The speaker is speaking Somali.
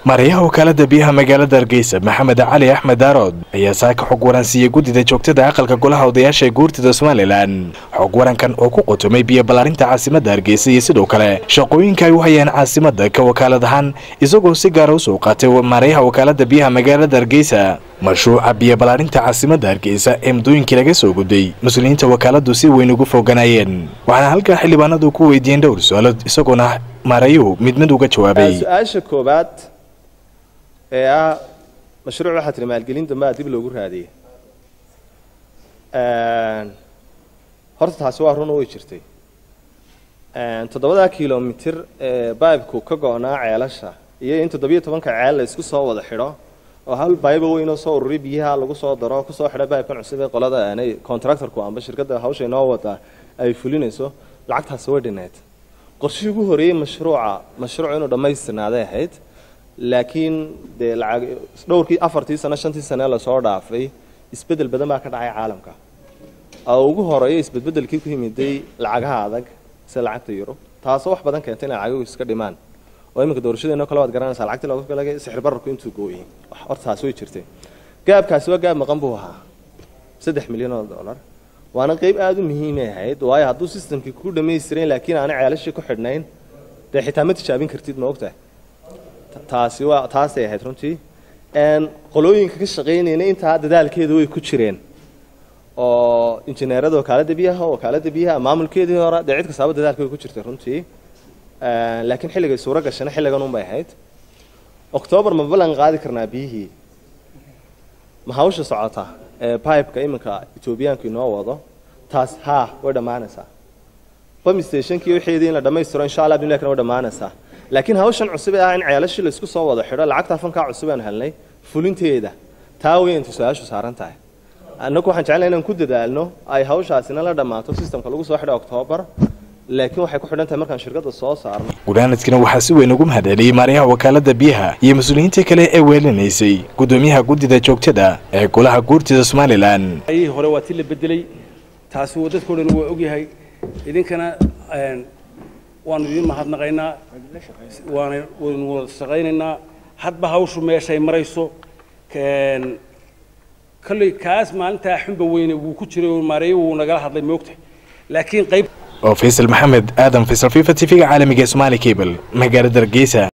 mareyaha wakaalada biyaha magaalada hargeysa maxamed cali axmed daarood ayaa saaka xog waran siiyey guddida joogtada aqalka golaha odayaasha ee guurtida somalilan xog warankan oo ku qotomay biyo ballaarinta caasimadda hargeysa iyo sidoo kale shaqooyinka ay u hayaan caasimadda ka wakaalad ahaan isagoo si gaara usoo qaatay mareyaha wakaalada biyaha magaalada hargeysa mashruuca biyo ballaarinta caasimadda hargeysa ee muddooyinkii laga soo gudbay mas-uuliyiinta wakaaladu si weyn ugu foganayeen waxaana halkaa xildhibaanadu ku weydiiyeen dhowr su-aalood isagoona maarayuhu mid mid uga jawaabay su-aasha koobaad ee ah mashruuc waxaa tiri maalgelin dambe a dib loogu raadiyey horta taasi waa run way jirtay toddobadaa kilomitir ee baybku ka go-naa ceelasha iyo in toddobiyo tobanka ceel la isku soo wada xidho oo hal baybo weynoo soo ururiy biyaha lagu soo daro kusoo xidha baybkan cusub ee qolada aanay contractorku amba shirkadda hawsha inoo wadaa ay fulinayso lacagtaasi way dhineed qorshihii ugu horeeyey mashruuca mashruuc inuu dhammaystirnaaday ahayd laakiin dee lacag dhowrkii afartii sano shantii sane lasoo dhaafay isbeddel badan baa ka dhacay caalamka oo ugu horeeya isbedbedelkii ku yimiday lacagaha adag sida lacagta yurub taasoo wax badan keentay inay lacaguhu iska dhimaan oo iminka doorashadeenoo kale waad garanaysaa lacagtii looga galagay sixir bararku intuu gooyey horta taasi way jirtay gaabkaasi waa gaab maqan buu ahaa saddex milyan oo dollar waana qayb aada u muhiimay ahayd waayo hadduu systemkii ku dhammaystiran laakiin aanay ceelashii ku xidhnayn dee xitaa ma tijaabin kartid ma ogtahay taasi waa taasay ahayd runtii qolooyinka ka shaqaynayna intaa dadaalkeeda way ku jireen oo injineerada wakaalada biyaha wakaalada biyaha maamulkeedii hore dee cid kastaaba dadaalka way ku jirtay runtii laakiin xilligay suuro gashana xilligan un bay ahayd octoobar ma ballan qaadi karnaa biyihii ma hawsha socota ee pipeka iminka etoobiyaanku inoo wado taas haa way dhammaanaysaa bam stationkii wixeedii in la dhammaystiro insha allah bimilakna way dhammaanaysaa laakiin hawshan cusub ee ah in ceelashii laisku soo wada xidho lacagta fankaa cusub aan helnay fulinteeda taa wey inta su-aashu saaran tahay annagu waxaan jeclay inaan ku dadaalno ay hawshaasina la dhammaato systemka lagu soo xidho octoobar laakiin waxay ku xidhan tahay markaan shirkadda soo saarno gunaanadkina waxaa si weyn ugu mahadceliyey maaryaha wakaalada biyaha iyo mas-uuliyiinta kale ee weelinaysay guddoomiyaha guddida joogtada ee golaha guurtida somalilan ayihii hore waa tii la bedelay taasi dadkao dhan waa ogyahay idinkana waanu idin mahadnaqaynaa waana waynu wada shaqaynaynaa hadba hawshu meeshay marayso kolley kaas maalintaa xunba weyne wuu ku jiray oo maareeyo wuu nagala hadlay moogtahay laakiin qayb oo faysal maxamed aadan faysal fifa t v-ga caalamiga ee somaali cable magaalada hargeysa